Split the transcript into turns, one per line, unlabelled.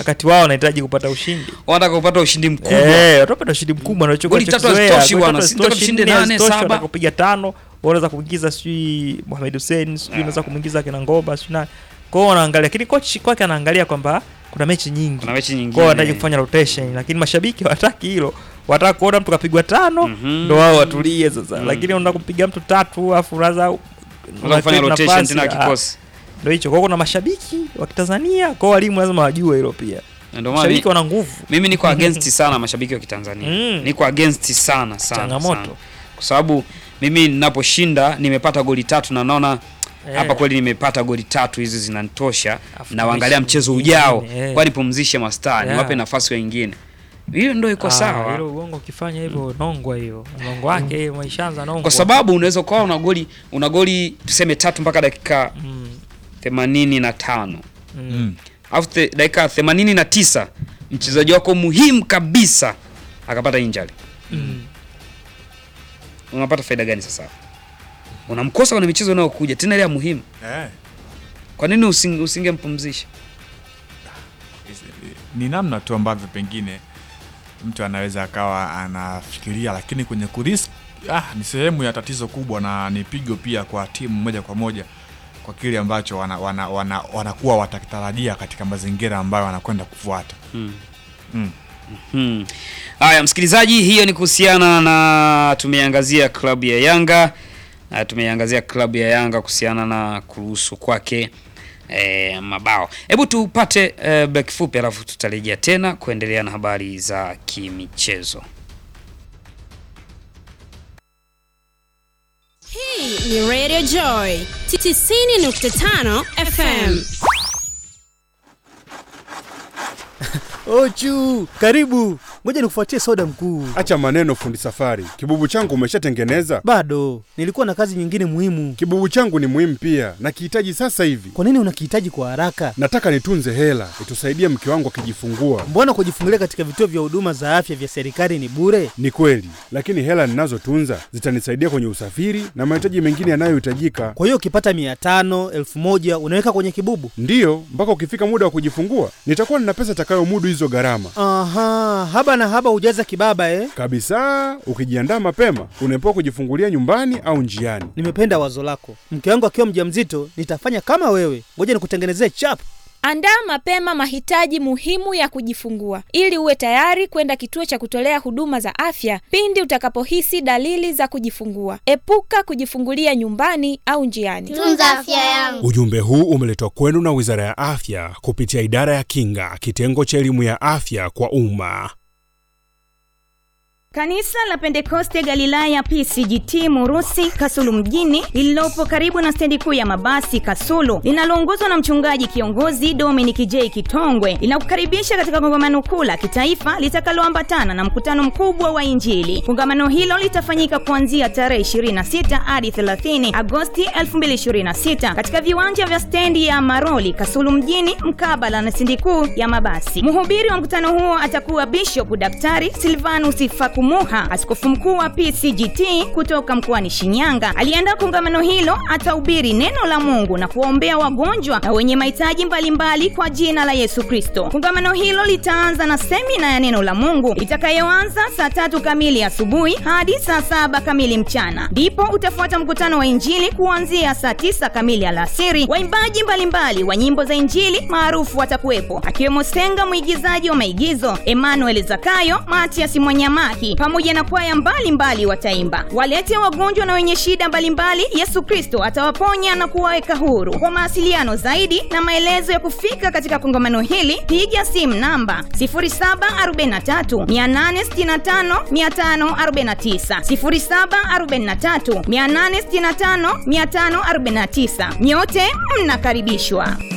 wakati wao wanahitaji kupata ushindi
wanataka kupata ushindi mkubwa
Eh, watapata ushindi mkubwa na
Goli tatu hazitoshi bwana, si nataka tushinde nane, saba.
kupiga tano unaweza kuingiza sijui Mohamed Hussein sijui unaweza kumwingiza kina Ngoba sijui nani kwao wanaangalia lakini coach kwake anaangalia kwamba kuna mechi nyingi
kuna mechi nyingine
kwao wanahitaji kufanya rotation lakini mashabiki hawataki hilo wataka kuona mtu kapigwa tano
Mhm.
ndo wao watulie sasa
Mhm.
lakini unataka kumpiga mtu tatu afu raza
Unaweza kufanya rotation tena kikosi
ndo hicho kwao kuna mashabiki wa Kitanzania kwao walimu lazima wajue hilo pia
Na ndio maana
mashabiki
mi-
wana nguvu
mimi niko against sana mashabiki wa Kitanzania
Mm.
niko against sana sana
Changamoto.
sana. kwa sababu mimi ninaposhinda nimepata goli tatu na naona
Eh.
hapa kweli nimepata goli tatu hizi zinanitosha
Afu
na waangalia
mechi
mchezo
nyingine,
ujao
eh.
kwani pumzishe mastaa
Yeah.
niwape nafasi wengine hiyo ndio iko
Ah,
sawa
hilo uongo ukifanya hivyo nongwa hiyo nongo wake hiyo maishaanza nongwa
kwa sababu unaweza ukawa una goli una goli tuseme tatu mpaka dakika
mm,
themanini na tano
mm.
Mm.
alafu the- dakika themanini na tisa mchezaji wako muhimu kabisa akapata injali
Mm.
unapata faida gani sasa unamkosa kwenye michezo inayokuja tena ile ya muhimu
Eh.
kwa nini usinge- usingempumzisha
ni namna tu ambavyo pengine mtu anaweza akawa anafikiria, lakini kwenye kurisk ah, ni sehemu ya tatizo kubwa na ni pigo pia kwa timu moja kwa moja kwa kile ambacho wanakuwa wana, wana, wanakuwa watakitarajia katika mazingira ambayo wanakwenda kufuata.
hmm.
Mm.
Hmm. Haya, msikilizaji, hiyo ni kuhusiana na tumeangazia klabu ya Yanga uh, tumeangazia klabu ya Yanga kuhusiana na kuruhusu kwake eh, mabao. Hebu tupate eh, break fupi, alafu tutarejea tena kuendelea na habari za kimichezo.
Hii ni Radio Joy 90.5 FM.
Ochu, karibu. Ngoja nikufuatie soda mkuu.
Acha maneno fundi safari. Kibubu changu umeshatengeneza?
Bado nilikuwa na kazi nyingine muhimu.
Kibubu changu ni muhimu pia, nakihitaji sasa hivi.
Kwa nini unakihitaji kwa haraka?
Nataka nitunze hela itusaidie mke wangu akijifungua.
Mbona kujifungulia katika vituo vya huduma za afya vya serikali ni bure?
Ni kweli, lakini hela ninazotunza zitanisaidia kwenye usafiri na mahitaji mengine yanayohitajika.
Kwa hiyo ukipata mia tano elfu moja unaweka kwenye kibubu?
Ndiyo, mpaka ukifika muda wa kujifungua nitakuwa nina pesa itakayomudu hizo gharama
Aha, haba na haba hujaza kibaba eh?
kabisa. Ukijiandaa mapema, unaepuka kujifungulia nyumbani au njiani.
Nimependa wazo lako. Mke wangu akiwa mjamzito nitafanya kama wewe. Ngoja nikutengenezee chap.
Andaa mapema mahitaji muhimu ya kujifungua ili uwe tayari kwenda kituo cha kutolea huduma za afya pindi utakapohisi dalili za kujifungua. Epuka kujifungulia nyumbani au njiani.
tunza afya yangu
Ujumbe huu umeletwa kwenu na Wizara ya Afya kupitia Idara ya Kinga, kitengo cha elimu ya afya kwa umma.
Kanisa la Pentekoste Galilaya PCGT Murusi Kasulu mjini lililopo karibu na stendi kuu ya mabasi Kasulu linaloongozwa na mchungaji kiongozi Dominic J Kitongwe linakukaribisha katika kongamano kuu la kitaifa litakaloambatana na mkutano mkubwa wa Injili. Kongamano hilo litafanyika kuanzia tarehe 26 hadi 30 Agosti 2026 katika viwanja vya stendi ya Maroli Kasulu mjini mkabala na stendi kuu ya mabasi. Mhubiri wa mkutano huo atakuwa Bishop Daktari Silvanus Fakumuha, askofu mkuu wa PCGT kutoka mkoani Shinyanga. Aliandaa kongamano hilo, atahubiri neno la Mungu na kuwaombea wagonjwa na wenye mahitaji mbalimbali kwa jina la Yesu Kristo. Kongamano hilo litaanza na semina ya neno la Mungu itakayoanza saa tatu kamili asubuhi hadi saa saba kamili mchana, ndipo utafuata mkutano wa Injili kuanzia saa tisa kamili alasiri. Waimbaji mbalimbali wa nyimbo za Injili maarufu watakuwepo akiwemo Senga mwigizaji wa maigizo, Emmanuel Zakayo, Matias Mwanyamaki pamoja na kwaya mbalimbali wataimba. Walete wagonjwa na wenye shida mbalimbali, Yesu Kristo atawaponya na kuwaweka huru. Kwa mawasiliano zaidi na maelezo ya kufika katika kongamano hili, piga simu namba 0743 865 549, 0743 865 549. Nyote mnakaribishwa.